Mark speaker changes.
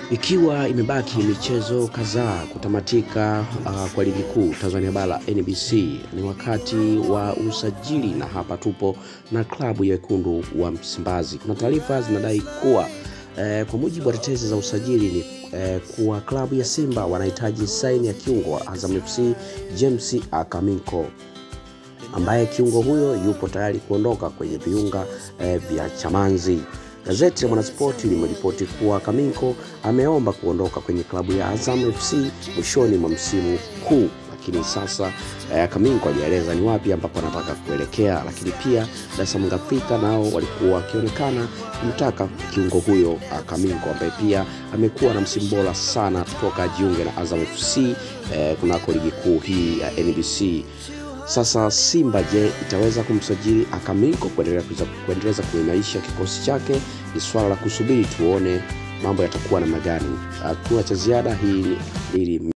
Speaker 1: Ikiwa imebaki michezo kadhaa kutamatika uh, kwa ligi kuu Tanzania bara NBC, ni wakati wa usajili, na hapa tupo na klabu ya wekundu wa Msimbazi. Kuna taarifa zinadai kuwa eh, kwa mujibu wa tetezi za usajili ni eh, kuwa klabu ya Simba wanahitaji saini ya kiungo wa Azam FC James Akaminko ambaye kiungo huyo yupo tayari kuondoka kwenye viunga eh, vya Chamanzi. Gazeti la Mwanaspoti limeripoti kuwa Kaminko ameomba kuondoka kwenye klabu ya Azam FC mwishoni mwa msimu huu, lakini sasa eh, Kaminko hajaeleza ni wapi ambapo anataka kuelekea. Lakini pia Dar es Salaam Afrika nao walikuwa wakionekana kumtaka kiungo huyo uh, Kaminko ambaye pia amekuwa na msimu bora sana toka ajiunge na Azam FC eh, kunako ligi kuu hii ya NBC. Sasa Simba je, itaweza kumsajili Akaminko kuendeleza kuimarisha kikosi chake? Ni swala la kusubiri tuone mambo yatakuwa namna gani. Hakuna cha ziada, hii ili